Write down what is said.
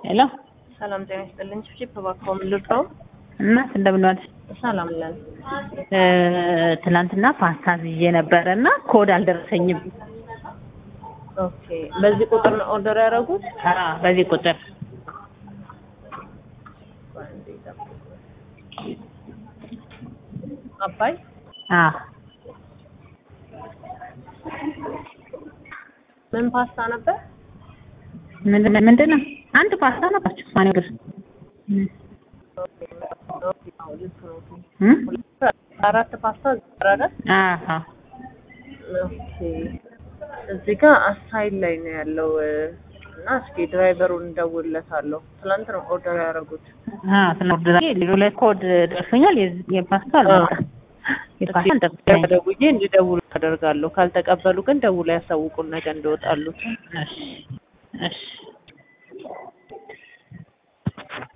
ሄሎ ሰላም ጤና ይስጥልኝ። ቺፕ እባክዎ ምን ልርዳው? እናት እንደምን ዋልሽ? ሰላም ነን። እ ትናንትና ፓስታ ይዤ ነበረ እና ኮድ አልደረሰኝም። ኦኬ በዚህ ቁጥር ነው ኦርደር ያደረጉት? አዎ በዚህ ቁጥር አባይ አዎ ምን ፓስታ ነበር? ምንድን ምንድን ነው? አንድ ፓስታ ነበራችሁ ማን ይወድር አራት ፓስታ ዘረረ። አዎ ኦኬ እዚህ ጋር አሳይል ላይ ነው ያለው እና እስኪ ድራይቨሩን እንደውልለታለሁ። ትናንት ነው ኦርደር ያደረጉት። አዎ ስለወደዳ ሁለት ኮድ ደርሶኛል። የዚህ- የፓስታ አልመጣም። የፓስታ አልደረሰኝም። ደውዬ እንዲደውሉ አደርጋለሁ። ካልተቀበሉ ግን ደውላ ያሳውቁን ነገ እንደወጣሉት። እሺ እሺ